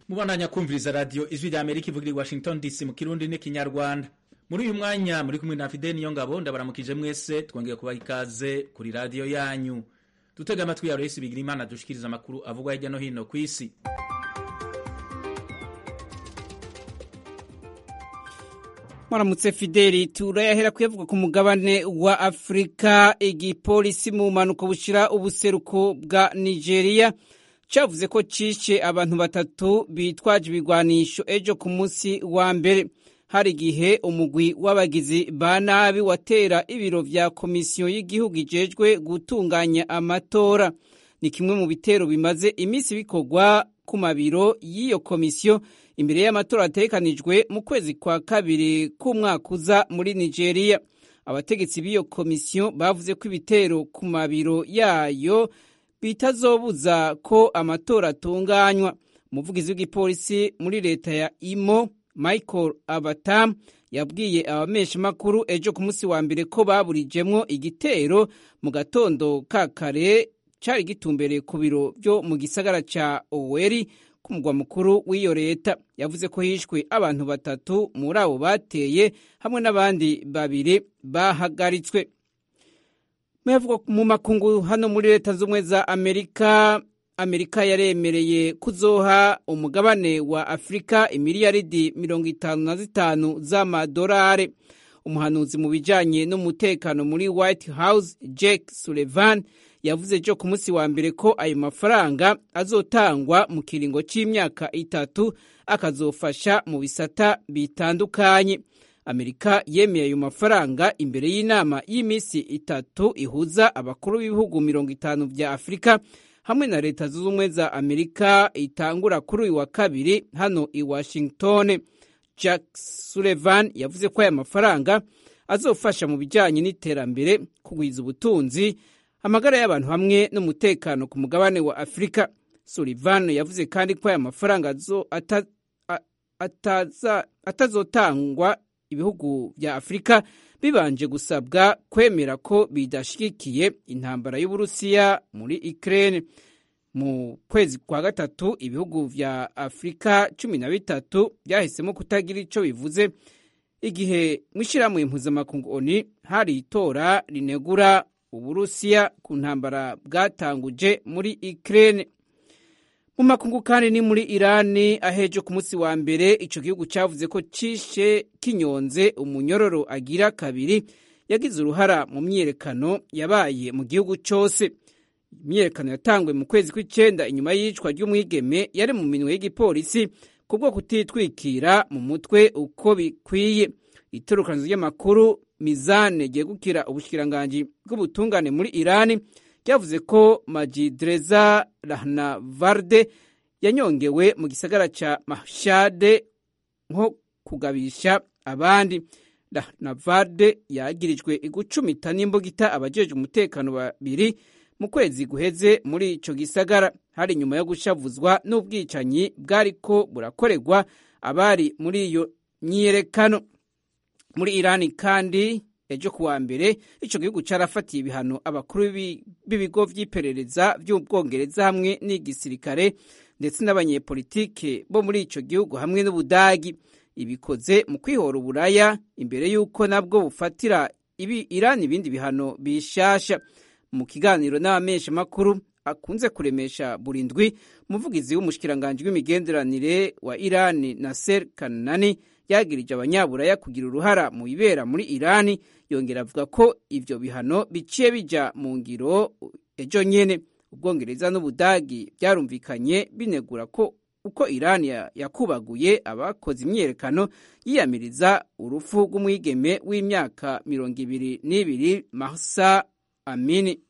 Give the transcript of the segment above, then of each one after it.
mubandanya kumviriza radiyo ijwi rya amerika ivugira i washington dc mu kirundi n'ikinyarwanda muri uyu mwanya muri kumwe na fide niyo ngabo ndabaramukije mwese twongeye kubaha ikaze kuri radiyo yanyu dutega amatwi ya royisi bigira imana dushikiriza amakuru avugwa hirya no hino ku isi Mwaramutse Fideli turayahera kuyavuga ku mugabane wa Afrika igipolisi mu mpanuka bushira ubuseruko bwa Nigeria cavuze ko cishe abantu batatu bitwaje ibigwanisho ejo ku munsi wa mbere hari igihe umugwi w'abagizi ba nabi watera ibiro vya komisiyo y'igihugu ijejwe gutunganya amatora ni kimwe mu bitero bimaze iminsi bikorwa ku mabiro y'iyo komisiyo imbere y'amatora ategekanijwe mu kwezi kwa kabiri k'umwaka uza muri nigeria abategetsi b'iyo komisiyo bavuze ko ibitero ku mabiro yayo bitazobuza ko amatora atunganywa umuvugizi w'igipolisi muri leta ya imo michael abatam yabwiye abameshamakuru ejo ku munsi wa mbere ko baburijemwo igitero mu gatondo ka kare cari gitumbereye ku biro byo mu gisagara ca oweri ku mugwa mukuru w'iyo leta yavuze ko hishwe abantu batatu muri abo bateye hamwe n'abandi babiri bahagaritswe mu makungu hano muri leta z'ubumwe za amerika amerika yaremereye kuzoha umugabane wa afurika imiliyaridi mirongo itanu na zitanu z'amadolari umuhanuzi mu bijanye n'umutekano muri white house jake sullivan yavuze ejo ku munsi wa mbere ko ayo mafaranga azotangwa mu kiringo c'imyaka itatu akazofasha mu bisata bitandukanye amerika yemeye ayo mafaranga imbere y'inama y'iminsi itatu ihuza abakuru b'ibihugu mirongo itanu vya afurika hamwe na leta zunze ubumwe za amerika itangura kuri uyu wa kabiri hano i washington jack sullivan yavuze ko aya mafaranga azofasha mu bijanye n'iterambere kugwiza ubutunzi amagara y'abantu hamwe n'umutekano ku mugabane wa afurika sullivan yavuze kandi ko aya mafaranga atazotangwa ibihugu vya afurika bibanje gusabwa kwemera ko bidashigikiye intambara y'uburusiya muri ukraine mu kwezi kwa gatatu ibihugu vya afurika cumi na bitatu vyahisemo kutagira ico bivuze igihe mw'ishirahamwe mpuzamakungu oni hari itora rinegura uburusiya ku ntambara bwatanguje muri ukraine mu makungu kandi ni muri irani ahejo ku munsi wa mbere ico gihugu cavuze ko cishe kinyonze umunyororo agira kabiri yagize uruhara mu myiyerekano yabaye mu gihugu cose imyiyerekano yatangwe mu kwezi kw'icenda inyuma y'iyicwa ry'umwigeme yari mu minwe y'igipolisi kubwo kutitwikira mu mutwe uko bikwiye itorokanizo ry'amakuru mizane ryegukira ubushikiranganji bw'ubutungane muri irani ryavuze ko majidreza rahnavarde yanyongewe mu gisagara ca mashade nko kugabisha abandi rahnavarde yagirijwe igucumita n'imbugita abajejwe umutekano babiri mu kwezi guheze muri ico gisagara hari nyuma yo gushavuzwa n'ubwicanyi bwariko burakorerwa abari muri iyo myiyerekano muri irani kandi ejo kuwa mbere ico gihugu carafatiye ibihano abakuru b'ibigo vy'iperereza vy'ubwongereza hamwe n'igisirikare ndetse n'abanyepolitike bo muri ico gihugu hamwe n'ubudagi ibikoze mu kwihora uburaya imbere y'uko nabwo bufatira ibi irani ibindi bihano bishasha mu kiganiro n'abamesha makuru akunze kuremesha buri ndwi umuvugizi w'umushikiranganji w'imigenderanire wa irani naser kanani yagirije abanyaburaya kugira uruhara mu bibera muri irani yongera avuga ko ivyo bihano biciye bija mu ngiro ejo nyene ubwongereza n'ubudagi byarumvikanye binegura ko uko irani yakubaguye abakoze imyiyerekano yiyamiriza urupfu rw'umwigeme w'imyaka mirongo ibiri n'ibiri mahsa amini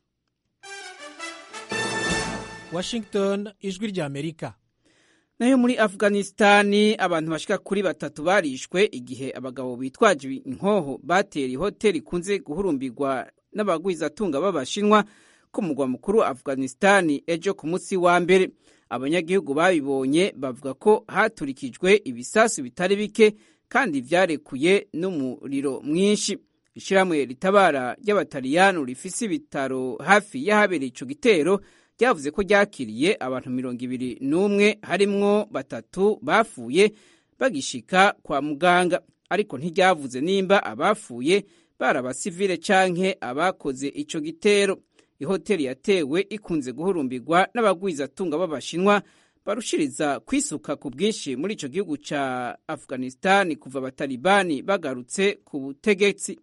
washington ijwi rya amerika nayo muri afghanistani abantu bashika kuri batatu barishwe igihe abagabo bitwaje inkoho batera ihoteli ikunze guhurumbirwa n'abagwizatunga b'abashinwa ku mugwa mukuru wa afghanistani ejo ku munsi wa mbere abanyagihugu babibonye bavuga ko haturikijwe ibisasu bitari bike kandi vyarekuye n'umuriro mwinshi ishirahamwe ritabara ry'abataliyano rifise ibitaro hafi y'ahabereye ico gitero ryavuze ko ryakiriye abantu mirongo ibiri n'umwe harimwo batatu bapfuye bagishika kwa muganga ariko ntiryavuze nimba abapfuye bari abasivile canke abakoze ico gitero ihoteli yatewe ikunze guhurumbirwa n'abagwizatunga b'abashinwa barushiriza kwisuka ku bwinshi muri ico gihugu ca afghanistan kuva abatalibani bagarutse ku butegetsi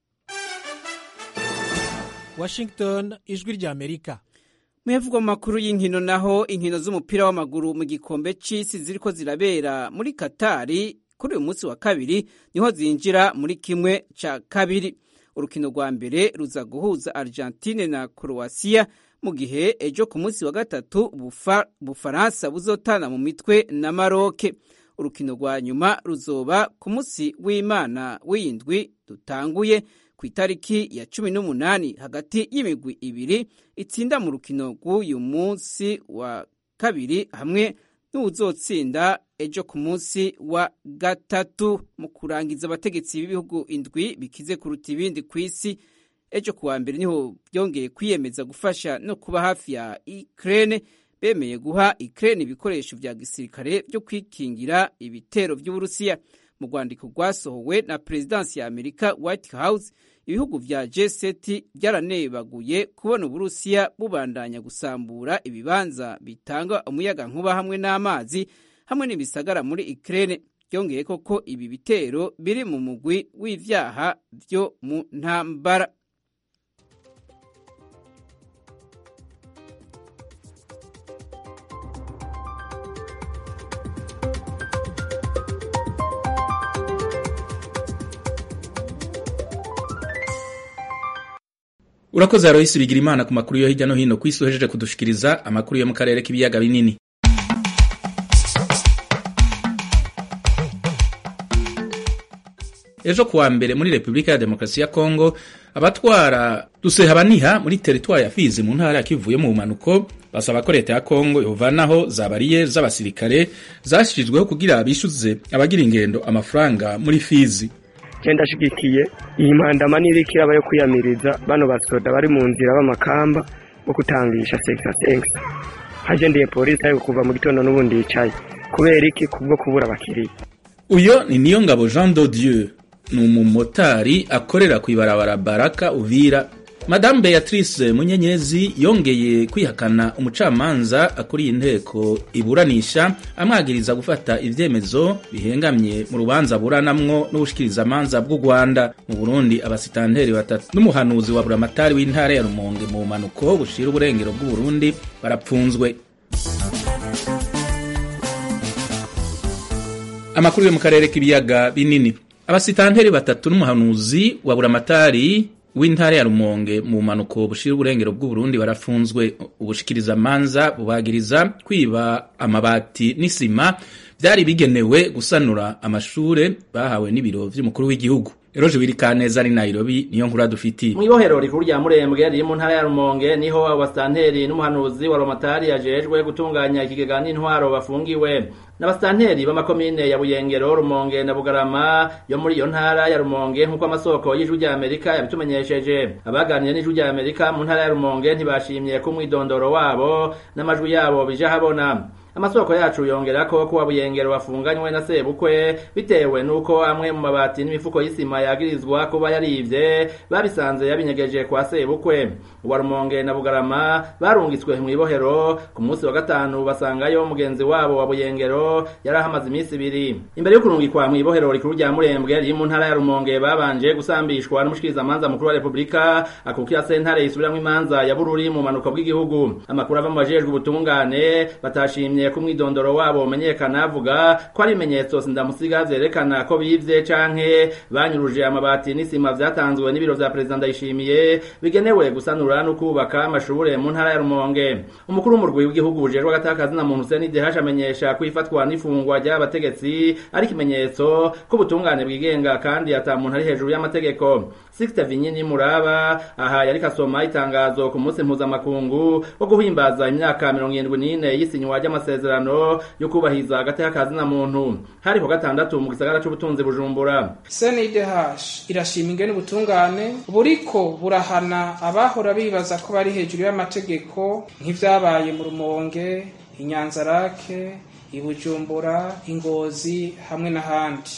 washington ijwi ry'amerika muyavugwa mu makuru y'inkino naho inkino z'umupira w'amaguru mu gikombe c'isi ziriko zirabera muri katari kuri uyu munsi wa kabiri niho zinjira muri kimwe ca kabiri urukino rwa mbere ruza guhuza argentine na croatia mu gihe ejo ku munsi wa gatatu bufaransa buzotana mu mitwe na maroke urukino rwa nyuma ruzoba ku munsi w'imana w'indwi dutanguye ku itariki ya cumi n'umunani hagati y'imigwi ibiri itsinda mu rukino rw'uyu munsi wa kabiri hamwe n'uwuzotsinda ejo ku munsi wa gatatu mu kurangiza abategetsi b'ibihugu indwi bikize kuruta ibindi ku isi ejo kuwa mbere niho byongeye kwiyemeza gufasha no kuba hafi ya Ukraine bemeye guha Ukraine ibikoresho vya gisirikare byo kwikingira ibitero by'Uburusiya mu rwandiko rwasohowe na perezidansi ya Amerika White House ibihugu vya G7 byaranebaguye kubona Uburusiya bubandanya gusambura ibibanza bitanga umuyaga nkuba hamwe n'amazi hamwe n'ibisagara muri Ukraine byongeye koko ibi bitero biri mu mugwi w'ivyaha vyo mu ntambara urakoze aroyisi bigira imana ku makuru yo hirya no hino ku isi uhejeje kudushikiriza amakuru yo mu karere k'ibiyaga binini ejo kuwa mbere muri repubulika ya demokarasi ya kongo abatwara dusehabaniha muri teritwari ya fizi mu ntara ya kivuye mu bumanuko basaba ko leta ya kongo yovanaho za bariyeri z'abasirikare zashyizweho kugira bishyuze abagira ingendo amafaranga muri fizi genda ashigikiye iyi mpandama n'iriko iraba yo kwiyamiriza bano basoda bari mu nzira b'amakamba bo kutangisha sekisa sekisa hagendeye polisi ariko kuva mu gitondo n'ubundi yicaye kubera iki kubwo kubura abakiriya uyo ni niyo ngabo jean dodieu ni umumotari akorera ku ibarabara baraka uvira Madame Beatrice Munyenyezi yongeye kwihakana umucamanza akuriye inteko iburanisha amwagiriza gufata ivyemezo bihengamye mu rubanza buranamwo n'ubushikirizamanza bw'u Rwanda mu Burundi abasitanteri batatu n'umuhanuzi wa buramatari w'intara ya Rumonge mu manuko bushira uburengero bw'u Burundi barapfunzwe Amakuru yo mu karere k'ibiyaga binini abasitanteri batatu n'umuhanuzi wa buramatari w'intara ya Rumonge mu manuko bushira uburengero bw'u Burundi barafunzwe ubushikiriza manza bubagiriza kwiba amabati n'isima byari bigenewe gusanura amashure bahawe n'ibiro vy'umukuru w'igihugu Eroje Wirikaneza ari Nairobi niyo nkuru dufitiye mu ibohero rikuru rya Murembwe riri mu ntara ya Rumonge niho abasitanteri n'umuhanuzi wa Romatari yajejwe gutunganya ikigega n'intwaro bafungiwe n'abasitanteri b'amakomine ya Buyengero Rumonge na Bugarama yo muri iyo ntara ya Rumonge nk'uko amasoko y'ijwi rya Amerika yabitumenyesheje abaganiriye n'ijwi rya Amerika mu ntara ya Rumonge ntibashimye ko umwidondoro wabo n'amajwi yabo bija habona amasoko yacu yongera ko kuwa buyengero wafunganywe na sebukwe bitewe nuko amwe mu mabati n'imifuko y'isima yagirizwa kuba yarivye babisanze yabinyegeje kwa sebukwe uwa rumonge na bugarama barungitswe mu ibohero ku munsi wa gatanu basangayo mugenzi wabo wa buyengero yari ahamaze iminsi ibiri imbere yo kurungikwa mu ibohero rikuru rya murembwe riri mu ntara ya rumonge babanje gusambishwa n'umushikirizamanza mukuru wa repubulika akukira sentare isubiramwo imanza ya bururi mu manuko bw'igihugu amakuru ava mu bajejwe ubutungane batashimye ko umwidondoro wabo umenyekana avuga ko ari ibimenyetso sindamusiga vyerekana ko bivye canke banyuruje amabati n'isima vyatanzwe n'ibiro vya perezida ndayishimiye bigenewe gusanura no kubaka amashure mu ntara ya rumonge umukuru w'umurwi w'igihugu ujejwe agatakazi na muntu Hussein Dehash amenyesha ko ifatwa n'ifungwa ry'abategetsi ari ikimenyetso ko ubutungane bwigenga kandi ata muntu ari hejuru y'amategeko Sixte Vinyini Muraba aha yari kasoma itangazo ku munsi mpuzamakungu wo guhimbaza imyaka mirongo irindwi n'ine y'isinywa ry'amasezerano amasezerano yo kubahiriza agateka ka zina muntu hari ku gatandatu mu gisagara c'ubutunzi bujumbura CNDH irashima ingene ubutungane buriko burahana abahora bibaza ko bari hejuru y'amategeko nk'ivyabaye mu Rumonge inyanzarake ibujumbura ingozi hamwe n'ahandi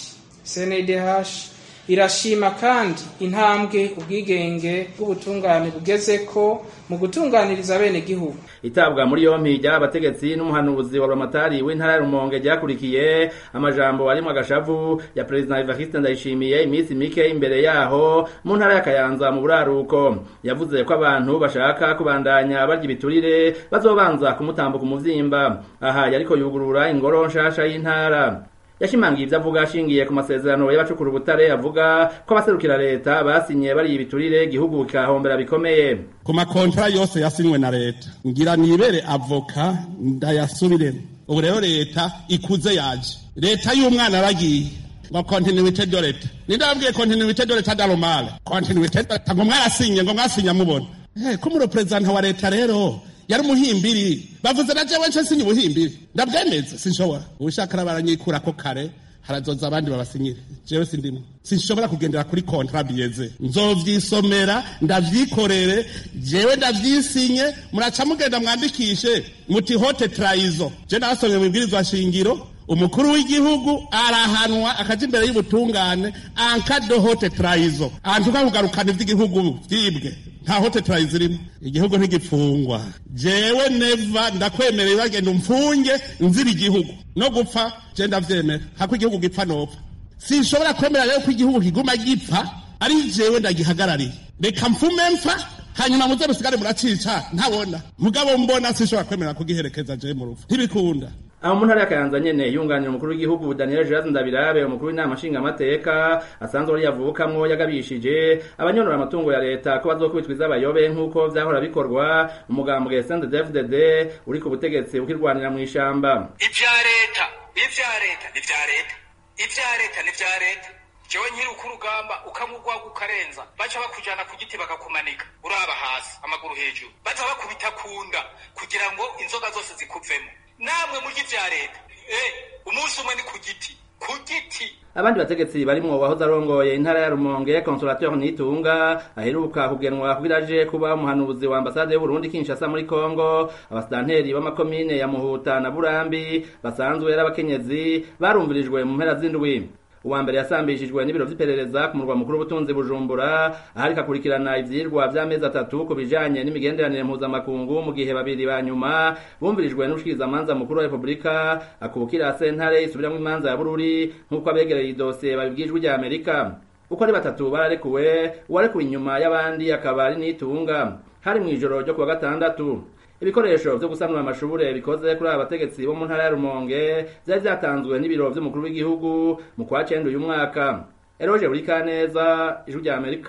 CNDH irashima kandi intambwe ubwigenge bw'ubutungane bugezeko mu gutunganiriza bene gihugu itabwa muri yompi ry'abategetsi n'umuhanuzi wa Ramatari w'intara ya Rumonge ryakurikiye amajambo arimwo agashavu ya President Evariste Ndayishimiye iminsi mike imbere yaho mu ntara ya Kayanza mu buraruko yavuze ko abantu bashaka kubandanya barya ibiturire bazobanza kumutambuka umuvyimba aha yariko yugurura ingoro nshasha y'intara yashimangiye ivyo avuga ashingiye ku masezerano y'abacukura ubutare avuga ko abaserukira leta basinye bari ibiturire igihugu kikahombera bikomeye ku makontra yose yasinywe na leta ngira nibere avoka ndayasubiremo ubu rero leta ikuze yaje leta y'umwana aragiye ngo continuité de leta ninde wabwiye continuité de leta daromale continuité de leta ngo mwarasinye ngo mwasinya mubona eh ko muri president wa leta rero yari umuhimbiri bavuze na jewe nce sinye ubuhimbiri ndabwemeza sinshobora ubushakara baranyikura ko kare harazoza abandi babasinyire jewe sindimo sinshobora kugendera kuri kontra biyeze nzovyisomera ndavyikorere jewe ndavyisinye muraca mugenda mwandikishe muti hote trayizo je nasomye mu ibwirizwa shingiro umukuru w'igihugu arahanwa akaja imbere y'ubutungane ankado hote trayizo antuka kugarukana ivy'igihugu vyibwe nta hote trayizo irimo igihugu ntigipfungwa jewe neva ndakwemereye bagenda umfunge nzira igihugu no gupfa je ndavyemera hako igihugu gipfa nopfa sinshobora kwemera rero ko igihugu kiguma gipfa ari jewe ndagihagarariye reka mfume mpfa hanyuma muze musigare muracica ntabona mugabo mbona sinshobora kwemera kugiherekeza jewe mu rupfu ntibikunda aho mu ntara ya Kayanza nyene yunganira umukuru w'igihugu Daniel Jazz Ndabirabe umukuru w'inama nshingamateka asanzwe ari yavukamwo yagabishije abanyonora amatungo ya leta ko bazokubitwa iz'abayobe nk'uko vyahora bikorwa umugambwe CNDD-FDD uri ku butegetsi ukirwanira mu ishamba ivya leta ivya leta ni vya leta ivya leta ni vya leta jewe nkiri uko urugamba ukamugwaga ukarenza baca bakujana ku giti bakakumanika uraba hasi amaguru hejuru baza bakubita kunda kugira ngo inzoga zose zikuvemo namwe murya ivya leta eh umunsi umwe ni ku giti ku giti abandi bategetsi barimwo wahoze arongoye intara ya Rumonge Consolateur Nitunga aheruka kugenwa kugira aje kuba umuhanuzi wa ambasade y'Uburundi Kinshasa muri Kongo abasitanteri b'amakomine ya Muhuta na Burambi basanzwe ari abakenyezi barumvirijwe mu mpera z'indwi uwa mbere yasambishijwe n'ibiro vy'iperereza ku murwa mukuru w'ubutunzi bujumbura ahariko akurikirana ivyirwa vy'amezi atatu ku bijanye n'imigenderanire mpuzamakungu mu gihe babiri ba nyuma bumvirijwe n'ubushikirizamanza mukuru wa repubulika akubukira sentare isubiramwo imanza ya bururi nk'uko abegereye idosiye babibwijwe rya amerika uko ari batatu bararekuwe uwarekuwe inyuma y'abandi akaba ari nitunga hari mw'ijoro ryo kuwa gatandatu ibikoresho vyo gusanura amashure bikoze kuri aba bategetsi bo mu ntara ya Rumonge vyari vyatanzwe n'ibiro vy'umukuru w'igihugu mu kwa cenda uyu mwaka Eroje Burikaneza ijwi rya Amerika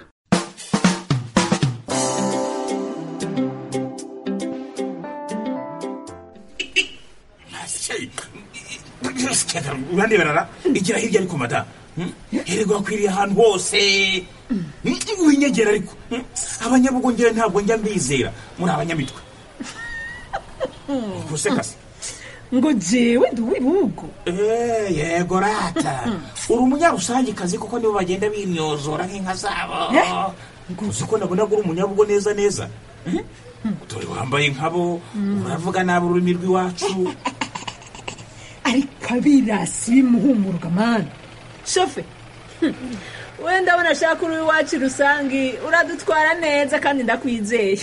urandeberara igira hirya ariko mada herego hakwiriye ahantu hose winyegera ariko abanyabugongera ntabwo njya mbizera muri abanyamitwe gusekase ngo jewe ndi uw'ibihugu yego rata uri umunyarusangikazi kuko nibo bagenda bimyozora nk'inka zabo uzi ko nabona ko uri umunyabugo neza neza dore wambaye nkabo uravuga nabi ururimi rw'iwacu ariko abirasi bimuhumuruka mani shofe wenda ndabona ashaka uri iwacu rusange uradutwara neza kandi ndakwizeye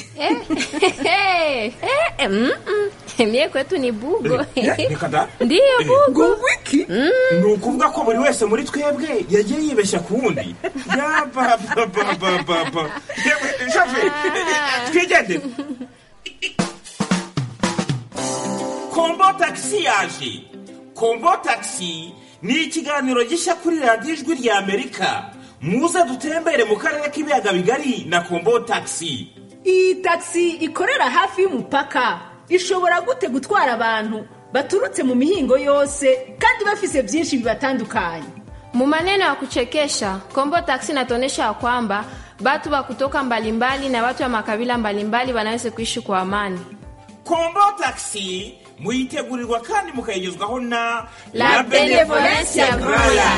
mie kwetu ni bugo reka da ndiyo bugo wiki ni ukuvuga ko buri wese muri twebwe yagiye yibeshya ku wundi yabababababa shafe twigendere kombo tagisi yaje kombo tagisi ni ikiganiro gishya kuri radiyo ijwi rya amerika muze dutembere mu karere k'ibiyaga bigari na kombo tagisi iyi tagisi ikorera hafi y'umupaka ishobora gute gutwara abantu baturutse mu mihingo yose kandi bafise byinshi bibatandukanye mu maneno ya kuchekesha kombo taksi inatuonyesha ya kwamba batu wa kutoka mbalimbali na watu wa makabila mbalimbali wanaweza kuishi kwa amani kombo tagisi muyitegurirwa kandi mukayigezwaho na La Benevolencia Royal.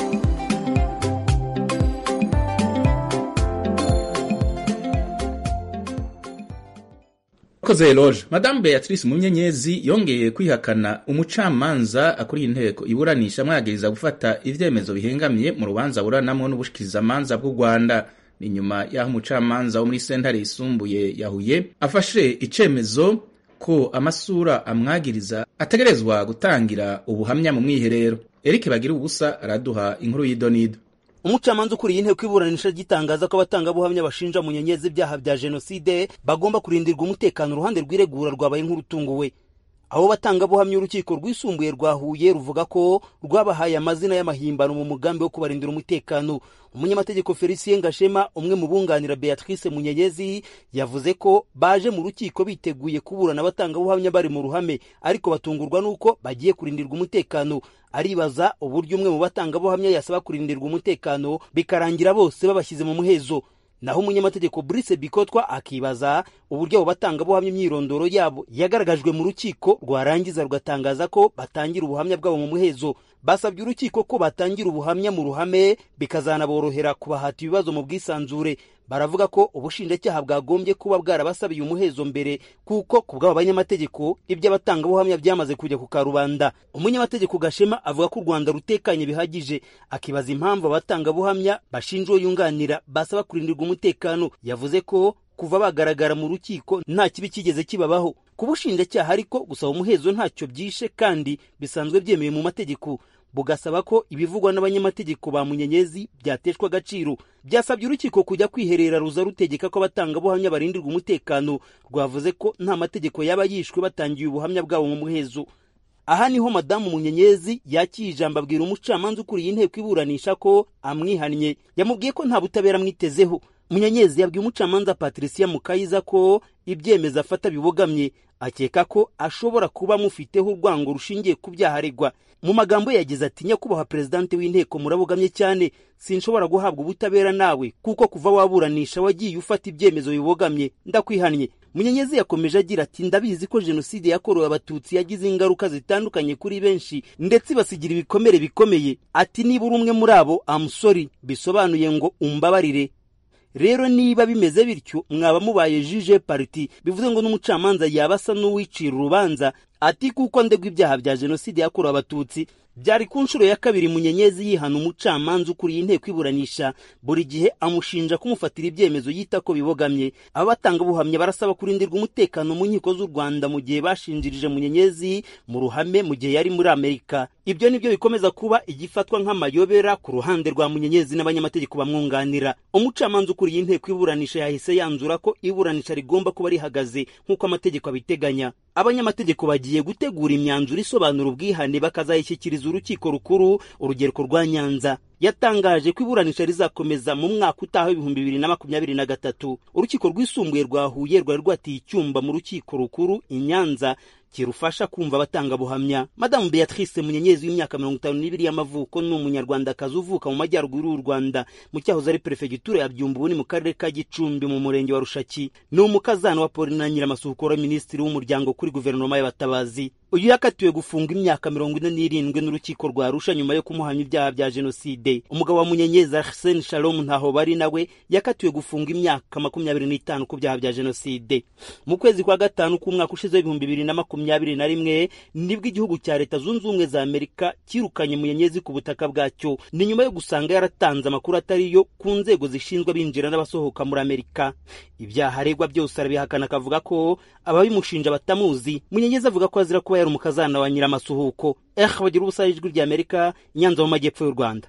koze loge madame beatrice munyenyezi yongeye kwihakana umucamanza akuriye inteko iburanisha amwagiriza gufata ivyemezo bihengamiye mu rubanza aburanamwo n'ubushikirizamanza bw'u rwanda ni nyuma y'aho umucamanza wo muri sentare yisumbuye yahuye afashe icemezo ko amasura amwagiriza ategerezwa gutangira ubuhamya mu mwiherero eric bagira ubusa araduha inkuru y'idonido umucamanza ukuriye inteko iburanisha gitangaza ko abatangabuhamya bashinja munyenyezi ibyaha bya jenoside bagomba kurindirwa umutekano uruhande rw'iregura rwabaye nk'urutunguwe abo batangabuhamya urukiko rwisumbuye rwa huye ruvuga ko rwabahaye amazina y'amahimbano mu mugambi wo kubarindira umutekano umunyamategeko felicien gashema umwe mu bunganira beatrice munyenyezi yavuze ko baje mu rukiko biteguye kuburana abatangabuhamya bari mu ruhame ariko batungurwa n'uko bagiye kurindirwa umutekano aribaza uburyo umwe mu batangabuhamya yasaba kurindirwa umutekano bikarangira bose babashyize mu muhezo naho umunyamategeko Brice Bikotwa akibaza uburyo abo batangabuhamya imyirondoro yabo yagaragajwe mu rukiko rwarangiza rugatangaza ko batangira ubuhamya bwabo mu muhezo basabye urukiko ko batangira ubuhamya mu ruhame bikazanaborohera kubahata ibibazo mu bwisanzure baravuga ko ubushinjacyaha bwagombye kuba bwarabasabiye umuhezo mbere kuko ku bw'abo banyamategeko iby'abatangabuhamya byamaze kujya ku karubanda umunyamategeko gashema avuga ko u rwanda rutekanye bihagije akibaza impamvu abatangabuhamya bashinja uwo yunganira basaba kurindirwa umutekano yavuze ko kuva bagaragara mu rukiko nta kibi kigeze kibabaho ku bushinjacyaha ariko gusaba umuhezo ntacyo byishe kandi bisanzwe byemewe mu mategeko bugasaba ko ibivugwa n'abanyamategeko ba munyenyezi byateshwa agaciro byasabye urukiko kujya kwiherera ruza rutegeka ko abatangabuhamya barindirwa umutekano rwavuze ko nta mategeko yaba yishwe batangiye ubuhamya bwabo mu muhezo aha niho madamu munyenyezi yakiye ijambo abwira umucamanza ukuriye inteko iburanisha ko amwihannye yamubwiye ko nta butabera amwitezeho munyenyezi yabwiye umucamanza patricia mukayiza ko ibyemezo afata bibogamye akeka ko ashobora kuba amufiteho urwango rushingiye ku byaha aregwa mu magambo ye yagize ati nyakubahwa perezidante w'inteko murabogamye cyane sinshobora guhabwa ubutabera nawe kuko kuva waburanisha wagiye ufata ibyemezo bibogamye ndakwihannye munyenyezi yakomeje agira ati ndabizi ko jenoside yakorewe abatutsi yagize ingaruka zitandukanye kuri benshi ndetse ibasigira ibikomere bikomeye ati niba uri umwe muri abo amusori bisobanuye ngo umbabarire rero niba bimeze bityo mwaba mubaye jije pariti bivuze ngo n'umucamanza yaba asa n'uwicira urubanza ati kuko ndegwa ibyaha bya jenoside yakorewe abatutsi byari ku nshuro ya kabiri munyenyezi yihana umucamanza ukuriye inteko iburanisha buri gihe amushinja kumufatira ibyemezo yita ko bibogamye abatangabuhamya barasaba kurindirwa umutekano mu nkiko z'u rwanda mu gihe bashinjirije munyenyezi mu ruhame mu gihe yari muri amerika ibyo nibyo bikomeza kuba igifatwa nk'amayobera ku ruhande rwa munyenyezi n'abanyamategeko bamwunganira umucamanza ukuriye inteko iburanisha yahise yanzura ko iburanisha rigomba kuba rihagaze nk'uko amategeko abiteganya abanyamategeko bagiye gutegura imyanzuro isobanura ubwihane bakazayishyikiriza urukiko rukuru urugereko rwa nyanza yatangaje ko iburanisha rizakomeza mu mwaka utaha w'ibihumbi bibiri na makumyabiri na gatatu urukiko rwisumbuye rwa huye rwari rwatiye icyumba mu rukiko rukuru i nyanza kirufasha kumva abatangabuhamya madamu beatrice munyenyezi w'imyaka mirongo itanu n'ibiri y'amavuko ni umunyarwandakazi uvuka mu majyaruguru y'u rwanda mu cyahoze ari perefegitura ya byumba ubu ni mu karere ka gicumbi mu murenge wa rushaki ni umukazana wa paulina nyiramasuhukura minisitiri w'umuryango kuri guverinoma y'abatabazi uyu yakatiwe gufunga imyaka mirongo ine n'irindwi n'urukiko rwa arusha nyuma yo kumuhamya ibyaha bya jenoside umugabo wa munyenyezi arsene shalom ntaho bari nawe yakatiwe gufunga imyaka makumyabiri n'itanu ku byaha bya jenoside mu kwezi kwa gatanu k'umwaka ushize w'ibihumbi bibiri na makumyabiri na rimwe nibwo igihugu cya leta zunze ubumwe za amerika cyirukanye munyenyezi ku butaka bwacyo ni nyuma yo gusanga yaratanze amakuru atari yo ku nzego zishinzwe abinjira n'abasohoka muri amerika ibyaha aregwa byose arabihakana akavuga ko ababimushinja batamuzi munyenyezi avuga ko azira kuba yari umukazana wa nyiramasuhuko eh bagira ubusa ijwi rya amerika nyanza mu majyepfo y'u rwanda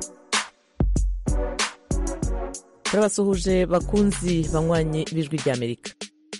turabasuhuje bakunzi banywanyi b'ijwi rya amerika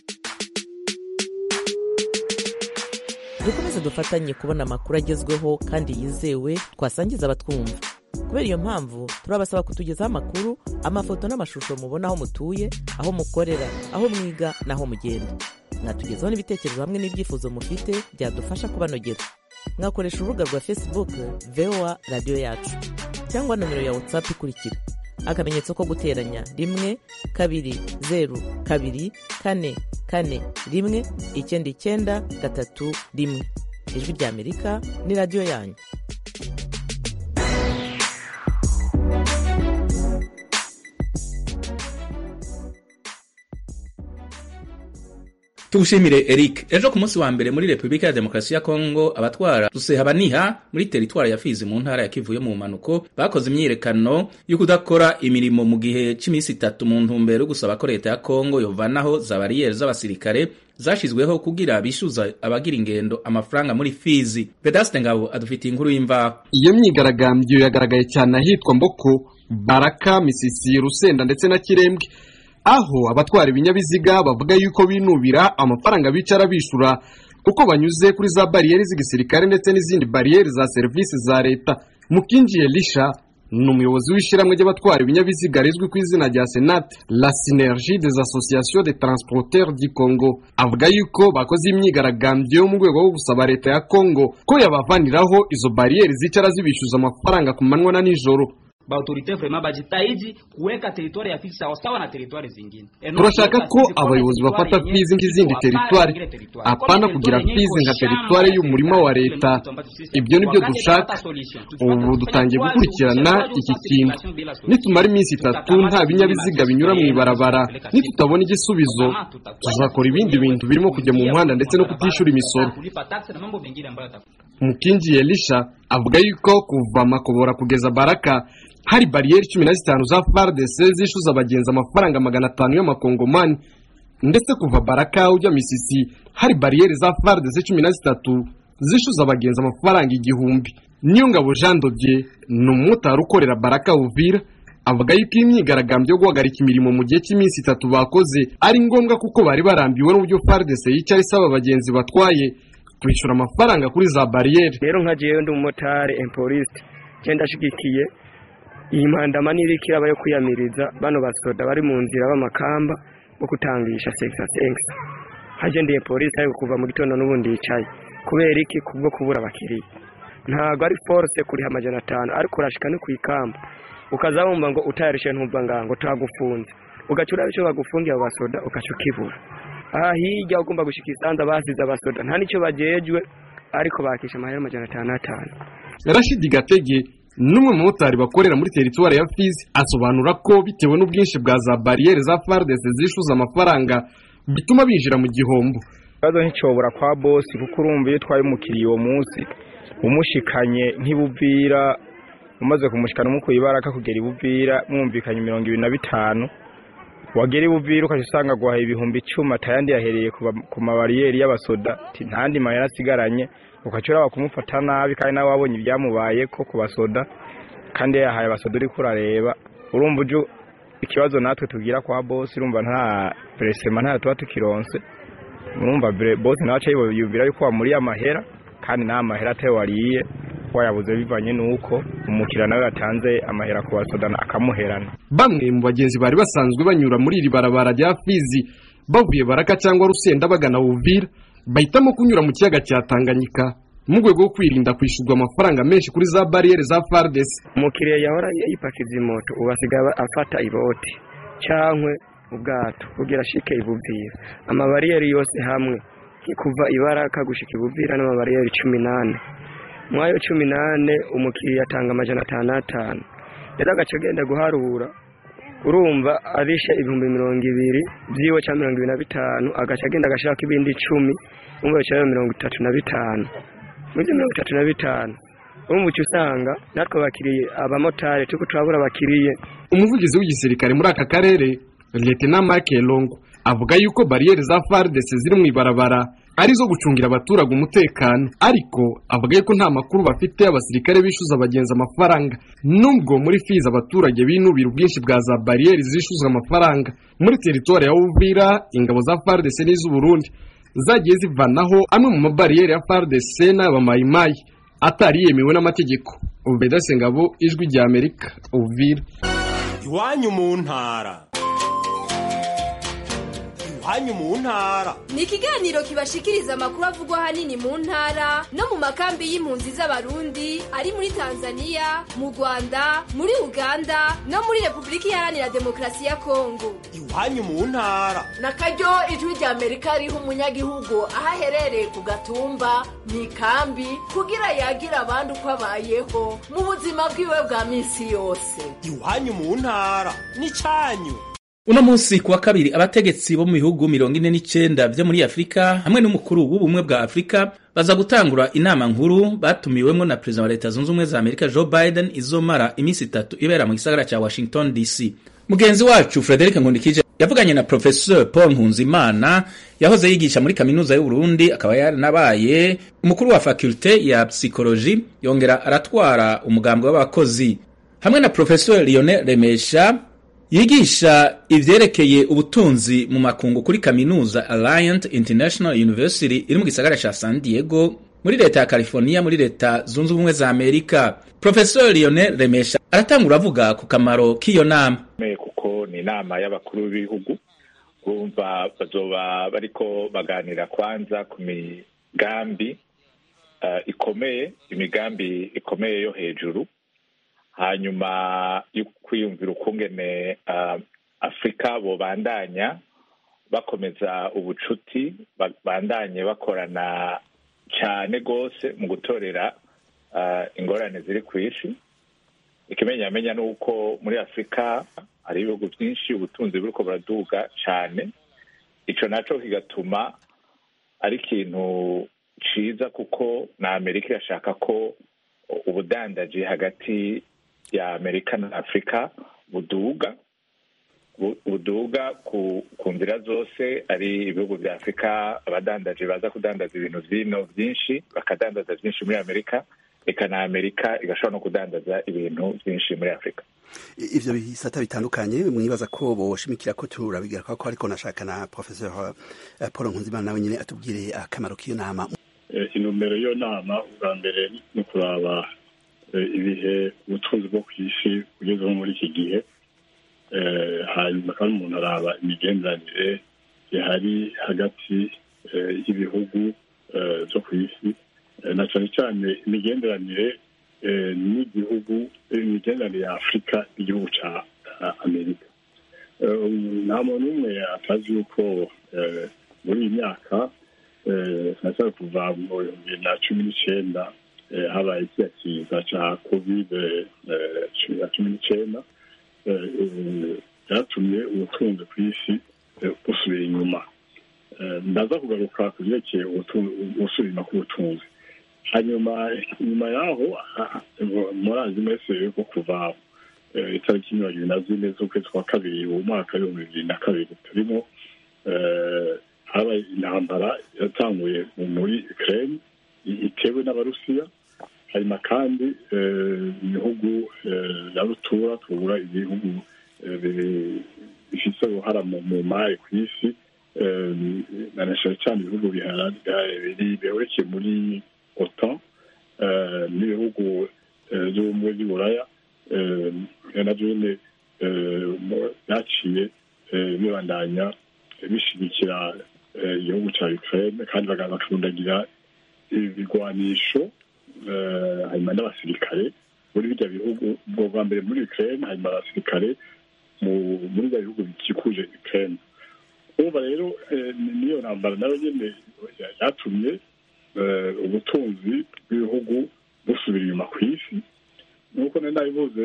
dukomeze dufatanye kubona amakuru agezweho kandi yizewe twasangiza abatwumva kubera iyo mpamvu turabasaba kutugezaho amakuru amafoto n'amashusho mubona aho mutuye aho mukorera aho mwiga n'aho mugenda mwatugezaho n'ibitekerezo hamwe n'ibyifuzo mufite byadufasha kubanogera mwakoresha urubuga rwa facebook voa radiyo yacu cyangwa nomero ya whatsapp ikurikira akamenyetso ko guteranya rimwe kabiri zeru kabiri kane kane rimwe icyenda icyenda gatatu rimwe ijwi ry'amerika ni radiyo yanyu tugushimire Eric ejo ku munsi wa mbere muri Republika ya Demokarasi ya Kongo abatwara Rusehabaniha muri teritwari ya Fizi mu ntara ya Kivu yo mu manuko bakoze imyiyerekano yo kudakora imirimo mu gihe cy'iminsi itatu mu ntumbero yo gusaba ko leta ya Kongo yovanaho za bariyeri z'abasirikare zashizweho kugira bishyuza abagira ingendo amafaranga muri Fizi Vedaste Ngabo adufitiye inkuru y'imvaho iyo myigaragambyo yagaragaye cyane ahitwa Mboko Baraka Misisi Rusenda ndetse na Kirembwe aho abatwara ibinyabiziga bavuga yuko binubira amafaranga bicara bishura uko banyuze kuri za bariyeri z'igisirikare ndetse n'izindi bariyeri za serivisi za leta mukinjiye lisha ni umuyobozi w'ishyirahamwe ry'abatwara ibinyabiziga rizwi ku izina rya senate la synergie des associations de transporteurs du congo avuga yuko bakoze imyigaragambyo mu rwego rwo gusaba leta ya congo ko yabavaniraho izo bariyeri zicara zibishyuza amafaranga ku manywa na nijoro baautorite vraiment bajitahidi kuweka teritwari ya Fizi sawasawa na teritwari zingine. turashaka ko abayobozi bafata Fizi nk'izindi teritwari apana kugira Fizi nka teritwari y'umurima wa leta ibyo nibyo dushaka ubu dutangiye gukurikirana iki kintu nitumara iminsi itatu nta binyabiziga binyura mu ibarabara nitutabona igisubizo tuzakora ibindi bintu birimo kujya mu muhanda ndetse no kutishyura imisoro mukingi elisha avuga yuko kuva makobora kugeza baraka hari bariyeri cumi na zitanu za FARDC zishyuza abagenzi amafaranga magana atanu y'amakongomani ndetse kuva baraka ujya misisi hari bariyeri za FARDC cumi na zitatu zishyuza abagenzi amafaranga igihumbi niyo ngabo Jean Dodier ni umumotari ukorera baraka Uvira avuga yuko iyi myigaragambyo yo guhagarika imirimo mu gihe cy'iminsi itatu bakoze ari ngombwa kuko bari barambiwe n'uburyo FARDC yicara isaba abagenzi batwaye kwishyura amafaranga kuri za bariyeri rero nka jewe ndi umumotari empoliste genda ashigikiye iyi mpandama n'iriko iraba yo kwiyamiriza bano basoda bari mu nzira b'amakamba bo kutangisha sekisa sekisa hagendeye polisi ariko kuva mu gitondo n'ubundi yicaye kubera iki kubwo kubura abakiriya ntabwo ari force kuriha amajana atanu ariko urashika no ku ikamba ukaza wumva ngo utayarishe ntumva ngango tagufunze ugaca uraba icyo bagufungiye abo basoda ugaca ukibura aha hirya ugomba gushika isanza basize abasoda nta nicyo bagejwe ariko bakisha amahera amajana atanu atanu rashidi gatege n'umwe mu motari bakorera muri teritwari ya Fizi asobanura ko bitewe n'ubwinshi bwa za bariyeri za FARDC zishyuza amafaranga bituma binjira mu gihombo ikibazo nticyobora kwa bosi kuko urumva iyo utwaye umukiriya uwo munsi umushikanye nk'ibuvira umaze kumushikana umukuye ibaraka kugera ibuvira mwumvikanye mirongo ibiri na bitanu wagera ibuvira ukajya usanga guhaha ibihumbi icumi atayandi yahereye ku mabariyeri y'abasoda ntandi mahera asigaranye ukaca uraba kumufata nabi kandi nawe wabonye ibyamubaye ko ku basoda kandi yahaye abasoda uri kurareba urumva uje ikibazo natwe tugira kwa bosi urumva nta peresema nta tuba tukironse urumva bosi nawe aca yiyumvira yuko wamuriye amahera kandi nta mahera atayo wariye wayabuze bivanye n'uko umukiriya nawe yatanze amahera ku basoda akamuherana bamwe mu bagenzi bari basanzwe banyura muri iri barabara rya Fizi bavuye baraka cyangwa rusenda bagana Uvira bahitamo kunyura mu kiyaga cya Tanganyika mu rwego rwo kwirinda kwishyurwa amafaranga menshi kuri za bariyeri za FARDC umukiriya yahora yipakiza imoto ubu asigaye afata iboti cyangwa ubwato kugira ashike ibuvira amabariyeri yose hamwe kuva ibaraka gushika ibuvira n'amabariyeri cumi n'ane muri ayo cumi n'ane umukiriya atanga amajana atanu atanu rero agace agenda guharura urumva arishe ibihumbi mirongo ibiri byiwe cyangwa mirongo ibiri na bitanu agace agenda agashaka ibindi icumi umva bicaye mirongo itatu na bitanu muri ibyo mirongo itatu na bitanu urumva uca usanga natwe abakiriye abamotari turi turabura abakiriye umuvugizi w'igisirikare muri aka karere Lieutenant Mark Longo avuga yuko bariyeri za FARDC ziri mu ibarabara ari zo gucungira abaturage umutekano ariko avuga yuko nta makuru bafite abasirikare bishyuza abagenzi amafaranga nubwo muri Fizi abaturage binubira ubwinshi bwa za bariyeri zishyuzwa amafaranga muri teritwari ya Uvira ingabo za FARDC n'iz'u Burundi zagiye zivanaho amwe mu mabariyeri ya FARDC n'abamayimayi atari yemewe n'amategeko Ubeda Sengabo ijwi rya Amerika Uvira iwanyu mu ntara iwanyu mu ntara ni ikiganiro kibashikiriza amakuru avugwa ahanini mu ntara no mu makambi y'impunzi z'abarundi ari muri tanzania mu rwanda muri uganda no muri repubulika iharanira demokarasi ya kongo iwanyu mu ntara na karyo ijwi rya amerika riha umunyagihugu aho aherereye ku gatumba mu ikambi kugira yagira abandi uko abayeho mu buzima bwiwe bwa minsi yose iwanyu mu ntara n'icyanyu uno munsi kuwa kabiri abategetsi bo mu bihugu mirongo ine n'icenda vyo muri afurika hamwe n'umukuru w'ubumwe bwa afurika baza gutangura inama nkuru batumiwemwo na perezida wa leta zunze ubumwe za amerika joe biden izomara iminsi itatu ibera mu gisagara ca washington dc mugenzi wacu frederic nkundikije yavuganye na professeur paul nkunzimana yahoze yigisha muri kaminuza y'uburundi akaba yaranabaye umukuru wa fakulte ya psikoloji yongera aratwara umugambi w'abakozi hamwe na professeur lionel remesha yigisha ivyerekeye ubutunzi mu makungu kuri kaminuza Alliant International University iri mu gisagara ca San Diego muri leta ya California muri leta zunze ubumwe za Amerika Professor Lionel Remesha aratangura avuga ku kamaro k'iyo nama kuko ni inama y'abakuru b'ibihugu urumva bazoba bariko baganira kwanza ku migambi uh, ikomeye imigambi ikomeye yo hejuru hanyuma yo kwiyumvira ukungene uh, afurika bobandanya bakomeza ubucuti bandanye bakorana cyane rwose mu gutorera uh, ingorane ziri ku isi ikimenyamenya ni uko muri afurika hari ibihugu byinshi ubutunzi buriko buraduga cyane ico naco kigatuma ari ikintu ciza kuko na amerika irashaka ko ubudandaji hagati ya amerika na afurika buduga buduga ku ku nzira zose ari ibihugu bya afurika abadandaji baza kudandaza ibintu vino byinshi bakadandaza byinshi muri amerika reka na amerika igashobora no kudandaza ibintu byinshi muri afurika ivyo bisata bitandukanye mwibaza ko boshimikira ko turabigira ko ariko nashaka na professeur paul nkunzimana nawe nyine atubwire akamaro k'iyo nama intumbero y'iyo nama ubwa mbere ni ukuraba ibihe ubutunzi bwo ku isi bugezeho muri iki gihe hanyuma kandi umuntu araba imigenderanire ihari hagati y'ibihugu byo ku isi na cyane cyane imigenderanire n'igihugu imigenderanire ya afurika n'igihugu cya amerika nta muntu umwe atazi yuko muri iyi myaka sinashaka kuva mu bihumbi na cumi n'icyenda habaye kiriya kiza cya kovide cumi n'icyenda byatumye ubutunzi ku isi busubira inyuma ndaza kugaruka ku byerekeye gusubira inyuma k'ubutunzi hanyuma nyuma yaho murazi mwese yuko kuva itariki mirongo ibiri na zine z'ukwezi kwa kabiri uwo mwaka w'ibihumbi bibiri na kabiri turimo habaye intambara yatanguye muri ukraine itewe n'abarusiya hanyuma kandi ibihugu ya rutura tubura ibihugu bifite uruhara mu mari ku isi na cyane cyane ibihugu biherekeye muri otan n'ibihugu by'ubumwe by'uburaya nabyo nyine byaciye bibandanya bishyigikira igihugu cya ukraine kandi bakarundagira ibigwanisho hanyuma n'abasirikare muri bijya bihugu ubwo bwa mbere muri ukraine hanyuma abasirikare muri bya bihugu bikikuje ukraine urumva rero niyo ntambara nayo nyine yatumye ubutunzi bw'ibihugu busubira inyuma ku isi nk'uko nari nabivuze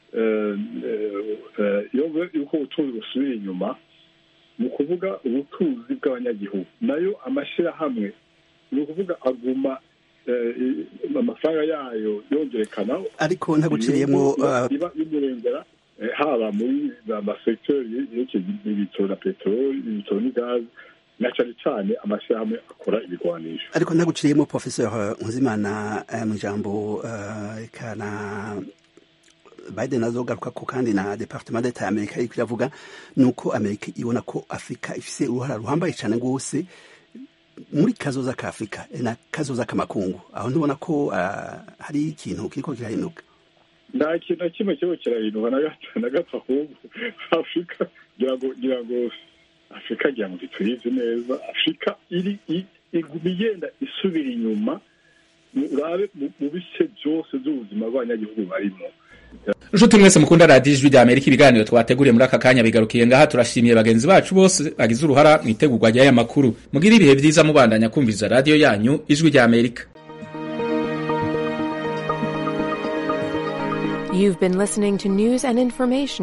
iyo yuko ubutunzi busubira inyuma ni ukuvuga ubutunzi bw'abanyagihugu nayo amashyirahamwe ni ukuvuga aguma amafaranga yayo yongerekana ariko ntaguciriyemo iba imurengera haba muri amasekiteri yerekeye ibitoro na peteroli ibitoro n'igazi na cyane cyane amashyirahamwe akora ibigwanisho ariko ntaguciriyemo professeur nkuzimana mu ijambo kana biden azogaruka ko kandi na departement d'etat ya amerika iriko iravuga ni uko amerika ibona ko afurika ifise uruhara ruhambaye cyane rwose muri kazoza ka afurika na kazoza k'amakungu aho ntubona ko hari ikintu kiriko kirahinduka nta kintu na kimwe kiriko kirahinduka na gato ahubwo afurika ngira ngo ngira ngo afurika agira ngo tuyizi neza afurika iri i- iguma igenda isubira inyuma mu- urabe mu mu bice byose by'ubuzima bw'abanyagihugu barimo nshuti mwese mukunda radiyo ijwi rya amerika ibiganiro twateguriye muri aka kanya bigarukiye ngaha turashimiye bagenzi bacu bose bagize uruhara mu itegurwa ry'aya makuru mugire ibihe byiza mubandanya kumviriza radiyo yanyu ijwi rya amerika You've been listening to news and information